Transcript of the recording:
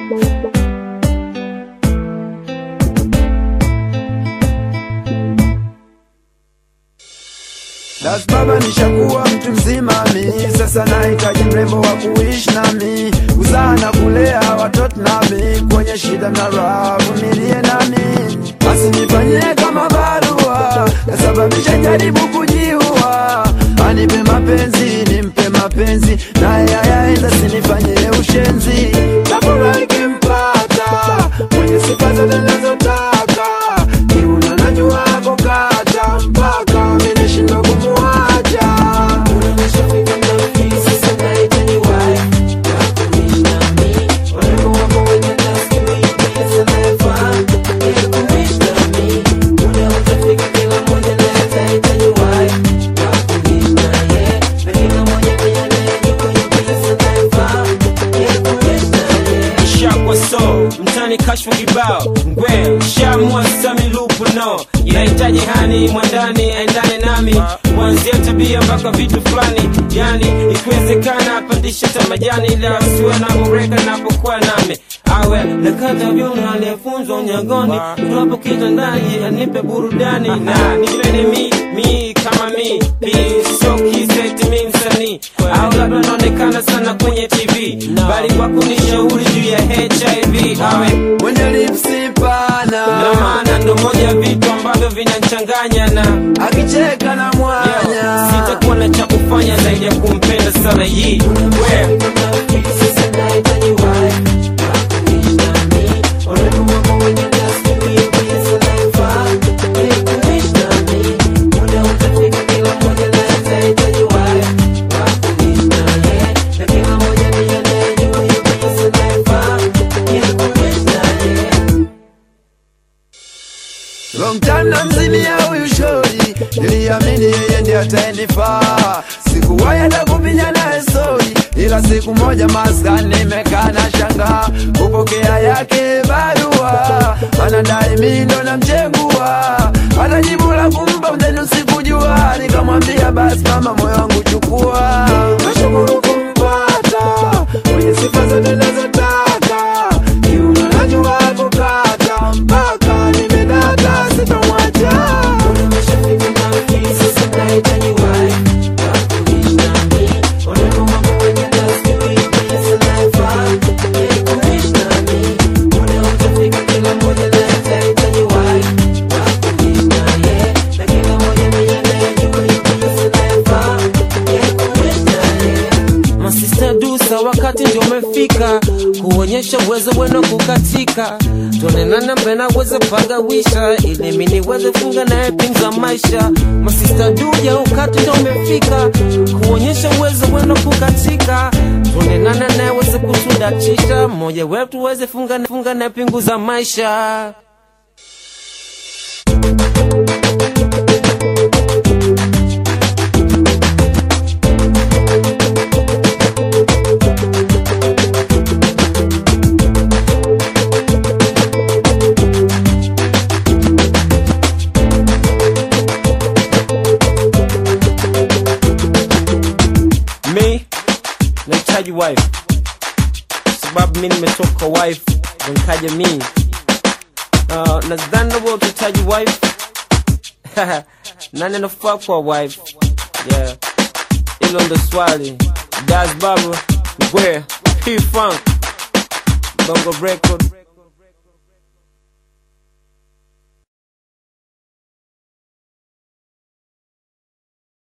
Das baba nishakuwa mtu mzima mi sasa nahitaji mrembo wa kuishi nami kuzaa na kulea watoto nami kwenye shida na raha vumilie nami basi nifanyie kama barua nasababisha jaribu kujiua anipe mapenzi nimpe mapenzi naye ayaenda sinifanyie ushenzi nafurahi kimpata mwenye sifa zote nazotaka kiuna najua kukata mpaka minishindwa kumuacha shakwa so mtani kashfa kibao ngwe shamwa sami lupu no inahitaji hani mwandani aendane nami kuanzia tabia mpaka vitu fulani yani ikiwezekana apandishe hata majani ila asiwe na mureka napokuwa nami awe nakata vyuno aliyefunzwa unyagoni tuwapo kitandani anipe burudani na nipende mi mi kama mi pi so kiseti mi msanii au labda naonekana sana kwenye tv bali kwa kunishauri juu ya hiv awe mwenye lipsi pana ndo maana ndo moja ya vitu ambavyo vinanchanganya na akicheka na mwanya sitakuwa na cha kufanya zaidi ya kumpenda sana yi we long time namzimia huyu shori niliamini yeye ndiye ataenifaa sikuwahi hata kupinya naye stori ila siku moja maskani nimekaa na shangaa kupokea yake barua anadai mi ndo namchegua hata jibu la kumpa mdeni sikujua nikamwambia basi mama moyo wangu chukua nashukuru kumpata mwenye sifa zote nazotaka kiuno najua kukata mpaka nimedata sitamwacha masista dusa wakati ndio umefika kuonyesha uwezo wenu kukatika tuonenana mbena uweze pagawisha ili mi niweze funga naye pinza maisha masista duja wakati ndio umefika kuonyesha uwezo wenu kukatika tuonenana naye uweze kusudatisha mmoja wetu uweze funga, funga naye pingu za maisha mi nahitaji wife sababu mi nimetoka wife ndo nikaja mi uh, nadhani nawe utahitaji wife nani anafaa kwa wife yeah hilo ndo swali das baba where p funk bongo record